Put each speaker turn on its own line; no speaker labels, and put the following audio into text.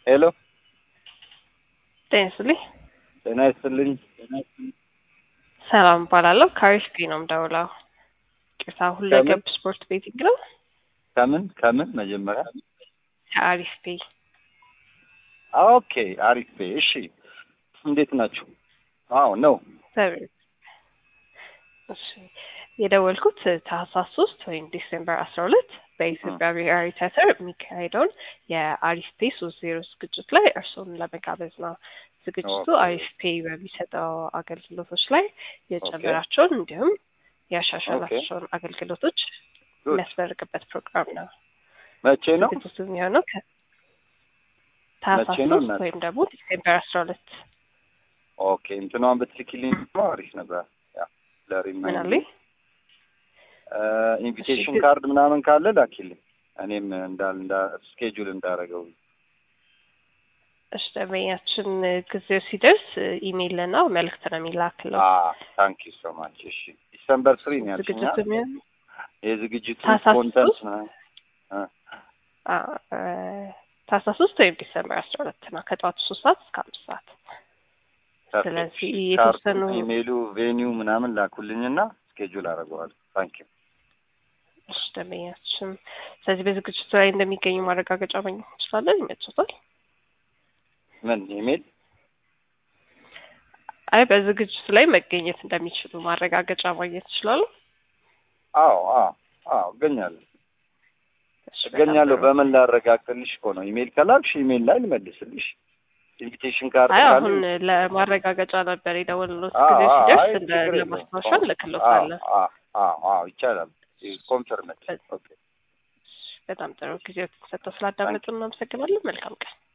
ሄሎ
ጤና ይስጥልኝ።
ጤና ይስጥልኝ።
ሰላም እባላለሁ። ከአሪፍ ነው የምደውለው። ቅርታ ሁለገብ ስፖርት ቤቲንግ ነው።
ከምን ከምን መጀመሪያ
ከአሪፍ ፔ
ኦኬ፣ አሪፍ እሺ። እንዴት ናችሁ? አዎ ነው
እሺ የደወልኩት ታህሳስ ሶስት ወይም ዲሴምበር አስራ ሁለት በኢትዮጵያ ብሔራዊ ቲያትር የሚካሄደውን የአሪፍ ፔ ሶስት ዜሮ ዝግጅት ላይ እርስዎን ለመጋበዝ ነው። ዝግጅቱ
ኦኬ።
አሪፍ ፔ በሚሰጠው አገልግሎቶች ላይ የጨመራቸውን እንዲሁም ያሻሻላቸውን አገልግሎቶች
ጉድ።
የሚያስመርቅበት ፕሮግራም ነው።
መቼ ነው?
ዝግጅቱ የሚሆነው ከ- ታህሳስ
መቼ ነው
ሶስት
እናት?
ወይም ደግሞ ዲሴምበር አስራ ሁለት
ኦኬ እንትኗን ብትልኪልኝ ደግሞ አሪፍ ነበር። ያ
ምን
ለሪማይንድ
አሉኝ?
ኢንቪቴሽን
እሺ።
ካርድ ምናምን ካለ ላኪልኝ እኔም እንዳል እንዳ ስኬጁል እንዳረገው
እሺ ደንበኛችን ጊዜው ሲደርስ ኢሜይል እና መልእክት ነው የሚላክለው።
ታንክ ዩ ሶ ማች። እሺ ዲሰምበር ስሪ ነው ያልሽኝ
ዝግጅቱ
አይደል?
የሚሆነው
የዝግጅቱ
ታህሳስ
ኮንተንት
ሶስት?
ነው እ
አ- እ፣ ታህሳስ ሶስት ወይም ዲሰምበር አስራ ሁለት ነው ከጠዋቱ ሶስት ሰዓት እስከ አምስት ሰዓት።
ፐርፌክት።
ስለዚህ
ካርዱ፣
የተወሰኑ
ኢሜይሉ፣ ቬኒው ምናምን ላኩልኝና ስኬጁል አደርገዋለሁ። ታንክ ዩ
እሺ ደንበኛችን ስለዚህ በዝግጅቱ ላይ እንደሚገኙ ማረጋገጫ ማግኘት እንችላለን። ይመችታል?
ምን ኢሜይል?
አይ በዝግጅቱ ላይ መገኘት እንደሚችሉ ማረጋገጫ ማግኘት ይችላሉ።
አዎ አዎ አዎ እገኛለሁ
እሺ፣ በጣም
እገኛለሁ።
ጥሩ።
በምን ላረጋግጥልሽ እኮ ነው። ኢሜይል ከላክሽ ኢሜይል ላይ ልመልስልሽ። ኢንቪቴሽን ካርድ
አይ
ካለ
አሁን ለማረጋገጫ ነበር የደወልነው።
አዎ፣
ጊዜ
አዎ፣
ሲደርስ
አይ
እንደ
ችግር የለውም።
ለማስታወሻ
አዎ፣
እንልክሎታለን።
አዎ፣ አዎ፣ አዎ ይቻላል። ኮንፈርመት ኦኬ
በጣም ጥሩ ጊዜ ሰጥተው ስላዳመጡ እናመሰግናለን። መልካም ቀን።